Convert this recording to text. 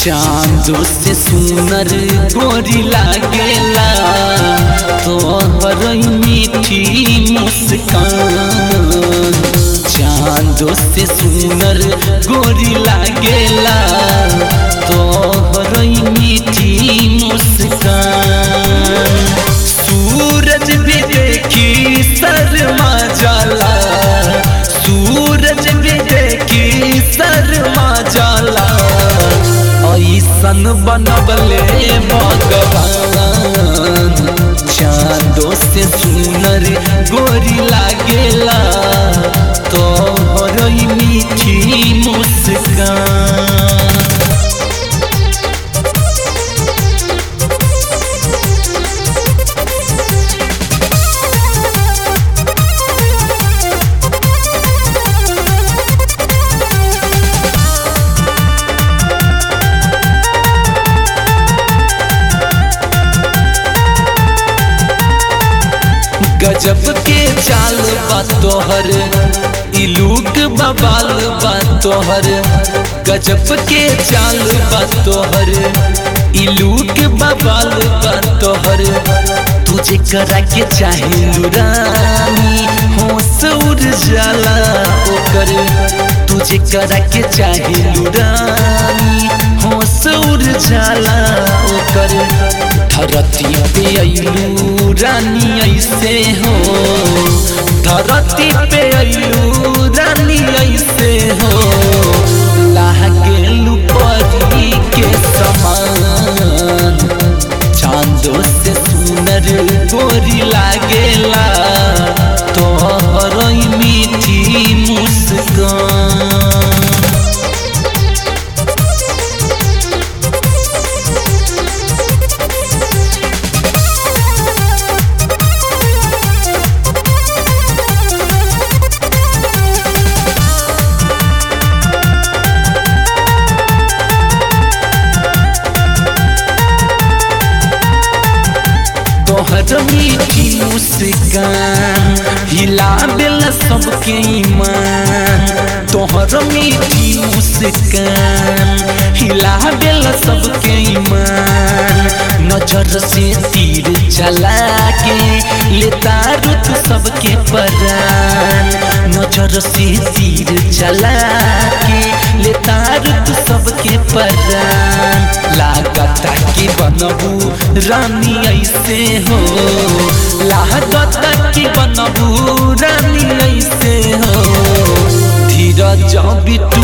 चांदो से सुनर गोरी लागेला तोहर मीठी मुस्कान चांदो से सुनर गोरी लागेला तोहर मीठी मुस्कान सूरज भी देखी शर्मा जाला सूरज भी देखी शर्मा जाला ऐसन बनबले भगवान चांदो से सुनर गोरी लागेला तोहर मीठी मुस्कान गजब के चाल बा तोहर इलूक बबाल बा तोहर गजब के चाल बा तोहर इलूक बबाल बा तोहर तुझे करा के चाहे रानी होश उड़ जाला ओकर तुझे करा के चाहे रानी होश उड़ जाला ओकर धरती पे अइलू रानी ऐसे हो धरती पे अइलू रानी ऐसे हो लागेलू परी के समान चांदो से सुनर गोरी लागेला तोहर मीठी मुस्कान तोहर मीठी मुस्कान हिला दिल सबके ईमान तोहर मीठी मुस्कान हिला दिल सबके ईमान नजर से तीर चला के लेता रुत सबके परान नजर से तीर चला के लेता रुत सबके परान लागता कि बनबू रानी ऐसे हो लागत कि बनबू रानी ऐसे हो धीरज बिट